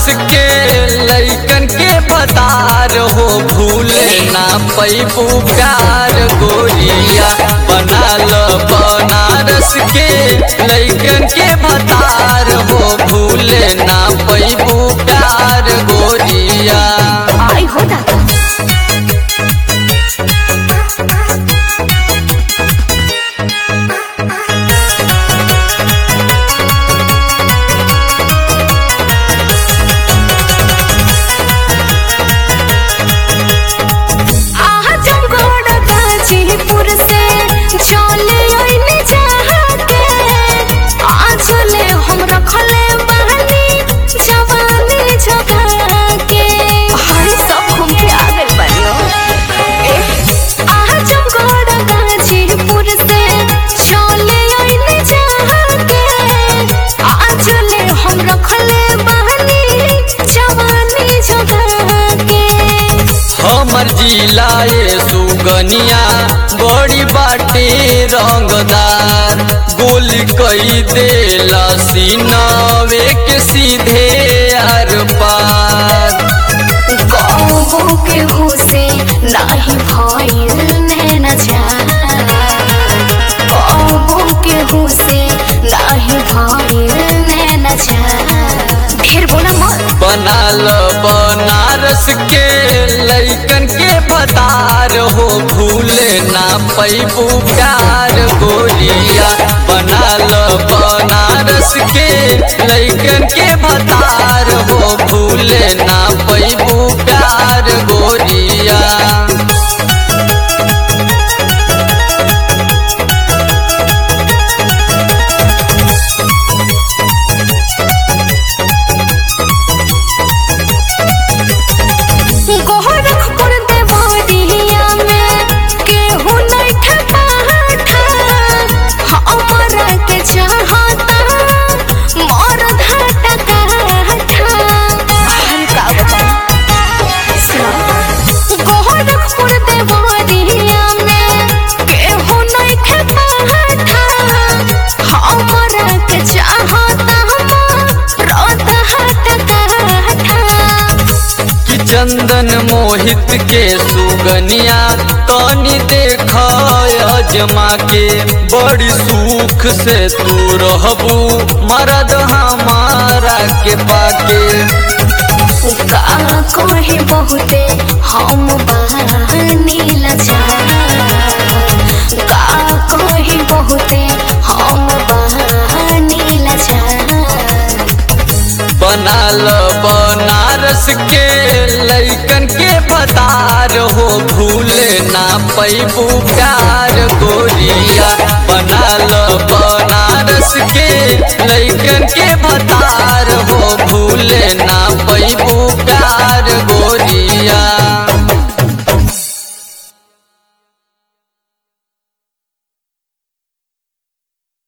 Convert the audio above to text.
के लैकन के भतार हो भूले ना पैबू प्यार गोरिया बनाल बनारस के लैकन के भतार हो भूले ना पैबू प्यार गोरिया आई हो दादा आजमगढ़ गाजीपुर से चले आइले चाहते आज ले हम रखले बहनी जवानी जगा के हाय सब घूम के आ गइल बानियो आजमगढ़ गाजीपुर से चले आइले चाहते आज ले हम रखले बहनी जवानी जगा के हमर जिलाए सुगनिया बड़ी बाटे रंगदार गोली कई देला सीनावे के सीधे आर पार गाँवों के हुसे नाही भइल नैना चार गाँवों के हुसे नाही भइल नैना चार ढेर बोला मत बनाल बनारस के लैकन के भतार हो भूले ना पैबू प्यार गोरिया बनाल बनारस के लैकन के भतार हो भूले ना पैबू प्यार गोरिया गोरखपुर देवरिया में केहू नहीं ठपा हमरा के चाहता मोर घाटा काठा हर का गोरखपुर देवरिया में केहू नहीं ठपा हमरा के चाहता मोर घाटा काठा कि चंदन मोहित के सुगनिया तनी देख अजमा के बड़ी सुख से तू रहबू मरद हमारा के पाके का कहे बहुते हम बहानी लाचार का कहे बहुते हम बहानी लाचार बनाल बनारस के लैकन के भतार हो भूले ना पैबू प्यार गोरिया बनाल बनारस के लैकन के भतार